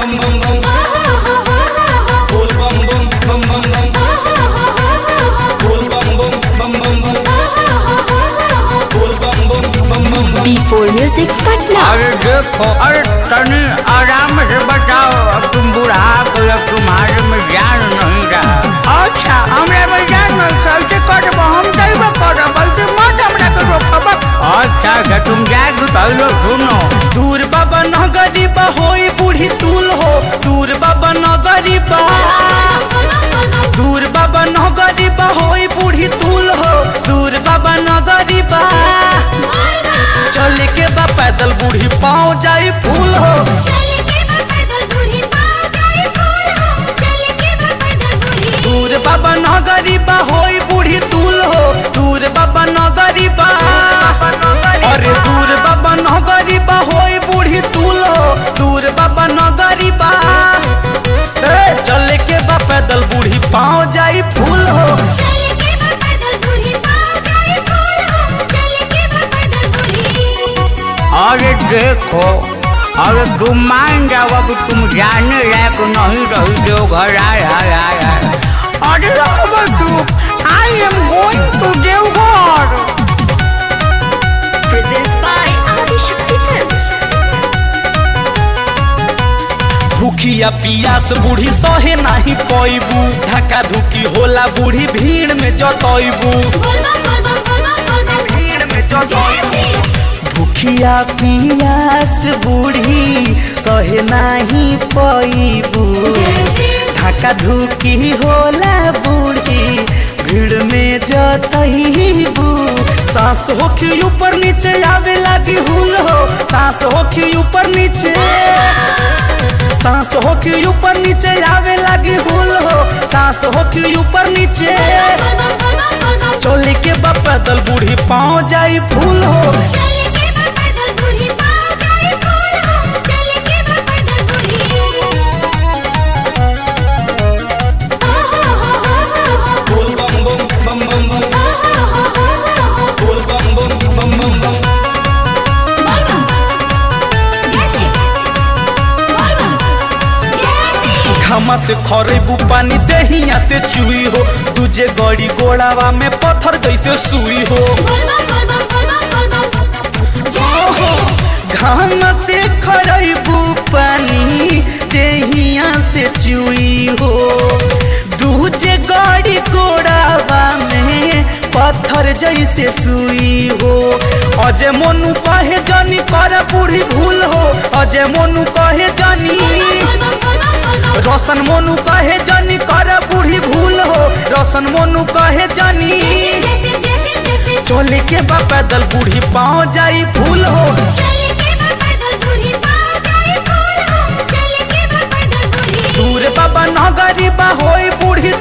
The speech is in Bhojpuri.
bum bum bum. Boom bum bum bum bum bum. Boom bum bum bum bum bum. Boom bum bum bum bum bum. B4 Music Patna. अरे देखो अरे तनी आराम से बताओ अब तुम बुढ़ा गए अब तुम्हारे में ज्ञान नहीं रहा अच्छा हमरा में ज्ञान नहीं कैसे करब हम कैसे करब बल्कि मत हमरा के रोकब अच्छा अच्छा तुम जाके पहले सुनो दूर बाबा न गरीबा होई बूढ़ी तूल हो दूर बाबा न गरीबा दूर बाबा न गरीबा होई बूढ़ी तूल हो दूर बाबा न गरीबा चल के बा पैदल बूढ़ी पाँव जाई फूल हो दूर बाबा न गरीबा होई बूढ़ी तूल हो दूर बाबा न गरीबा अरे दूर बाबा न गरीबा होई बूढ़ी तूल हो दूर बाबा न गरीबा ए, चल के बा पैदल बूढ़ी पाँव जाई फूल हो अरे देखो अरे तुम मान जाओ अब तुम जाने लायक नहीं रही जो घर आए आए आए आए अरे अब तू I am going to Deoghar Presents by Adishakti Films. भूखिया पियास बूढ़ी सहे नाही पैबू धक्का धुकी होला बूढ़ी भीड़ में जतैबू भीड़ में जतैबू भूखिया पियास बूढ़ी सहे नाही पैबू धक्का धुकी होला बूढ़ी भीड़ में जतैबू सांस होखी ऊपर नीचे आवे लगी हुल हो सांस होखी ऊपर नीचे सांस होखी ऊपर नीचे आवे लगी हुल हो सांस होखी ऊपर नीचे चोली के बा पैदल बूढ़ी पाँव जाई फूल हो Boom bum bum bum bum bum. Boom bum bum bum bum bum. घामा से खरेबू पानी दहिया से चुई हो दूजे गड़ी गोड़ावा में पत्थर जैसे सुई हो घामा से खरेबू पानी दहिया से चुई हो दूजे गड़ी गोड़ावा में पत्थर जैसे सुई हो अजय मोनू कहे जानी कर बूढ़ी भूल हो अजय मोनू कहे जानी रोशन मोनू कहे जानी कर बूढ़ी भूल हो रोशन मोनू कहे जानी चोली के बा पैदल बूढ़ी पाँव जाई फूल हो दूर बाबा न गरीबा होई बूढ़ी